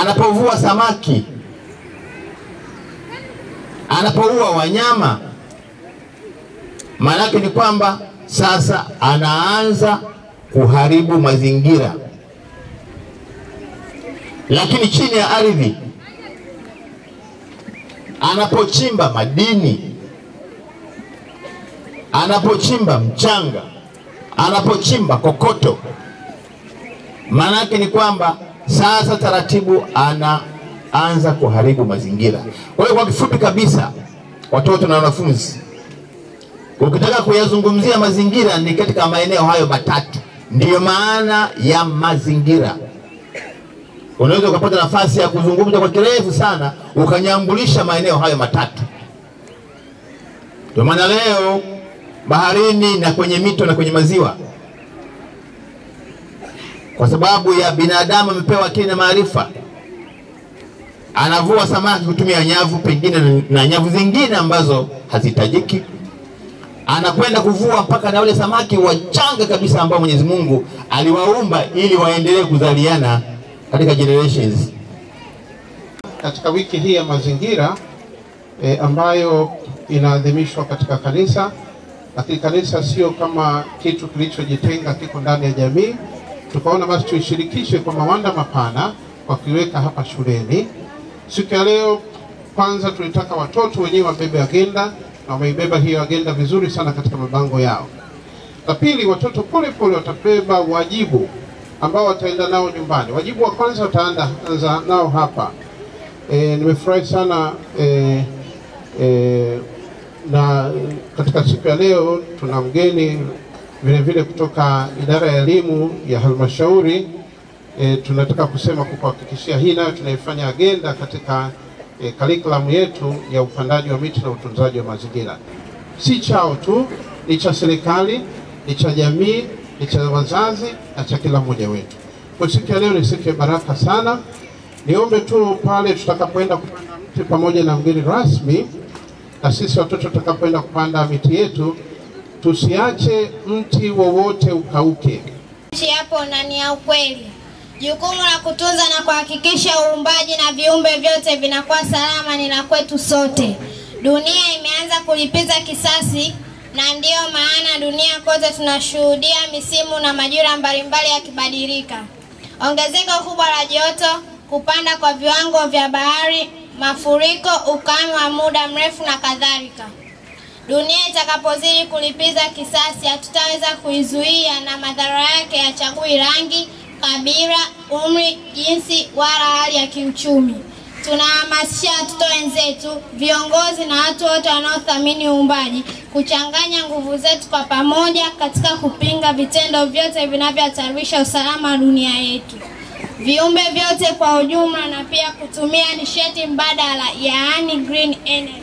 anapovua samaki, anapoua wanyama, maana yake ni kwamba sasa anaanza kuharibu mazingira. Lakini chini ya ardhi, anapochimba madini, anapochimba mchanga, anapochimba kokoto, maana yake ni kwamba sasa taratibu anaanza kuharibu mazingira. Kwa hiyo kwa kifupi kabisa, watoto na wanafunzi, ukitaka kuyazungumzia mazingira ni katika maeneo hayo matatu, ndiyo maana ya mazingira. Unaweza ukapata nafasi ya kuzungumza kwa kirefu sana ukanyambulisha maeneo hayo matatu. Ndio maana leo baharini na kwenye mito na kwenye maziwa kwa sababu ya binadamu amepewa akili na maarifa, anavua samaki kutumia nyavu pengine na nyavu zingine ambazo hazihitajiki, anakwenda kuvua mpaka na wale samaki wachanga kabisa ambao Mwenyezi Mungu aliwaumba ili waendelee kuzaliana katika generations. Katika wiki hii ya mazingira e, ambayo inaadhimishwa katika kanisa, lakini kanisa sio kama kitu kilichojitenga, kiko ndani ya jamii tukaona basi tuishirikishe kwa mawanda mapana kwa kuiweka hapa shuleni. Siku ya leo, kwanza tulitaka watoto wenyewe wabebe agenda na wameibeba hiyo agenda vizuri sana katika mabango yao. La pili, watoto pole pole watabeba wajibu ambao wataenda nao nyumbani. Wajibu wa kwanza wataanza nao hapa. E, nimefurahi sana e, e, na katika siku ya leo tuna mgeni vile vile kutoka idara ya elimu ya halmashauri e, tunataka kusema kukuhakikishia hii nayo tunaifanya agenda katika e, curriculum yetu ya upandaji wa miti na utunzaji wa mazingira. Si chao tu, ni cha serikali, ni cha jamii, ni cha wazazi na cha kila mmoja wetu. Kwa siku ya leo ni siku ya baraka sana. Niombe tu pale tutakapoenda kupanda mti pamoja na mgeni rasmi, na sisi watoto tutakapoenda kupanda miti yetu tusiache mti wowote ukauke. Nchi yapo na ni ya ukweli. Jukumu la kutunza na kuhakikisha uumbaji na viumbe vyote vinakuwa salama ni la kwetu sote. Dunia imeanza kulipiza kisasi, na ndiyo maana dunia kote tunashuhudia misimu na majira mbalimbali yakibadilika. Ongezeko kubwa la joto, kupanda kwa viwango vya bahari, mafuriko, ukame wa muda mrefu na kadhalika. Dunia itakapozidi kulipiza kisasi, hatutaweza kuizuia na madhara yake yachagui rangi, kabila, umri, jinsi wala hali ya kiuchumi. Tunahamasisha watoto wenzetu, viongozi na watu wote wanaothamini uumbaji kuchanganya nguvu zetu kwa pamoja katika kupinga vitendo vyote vinavyohatarisha usalama wa dunia yetu, viumbe vyote kwa ujumla, na pia kutumia nishati mbadala, yaani green energy.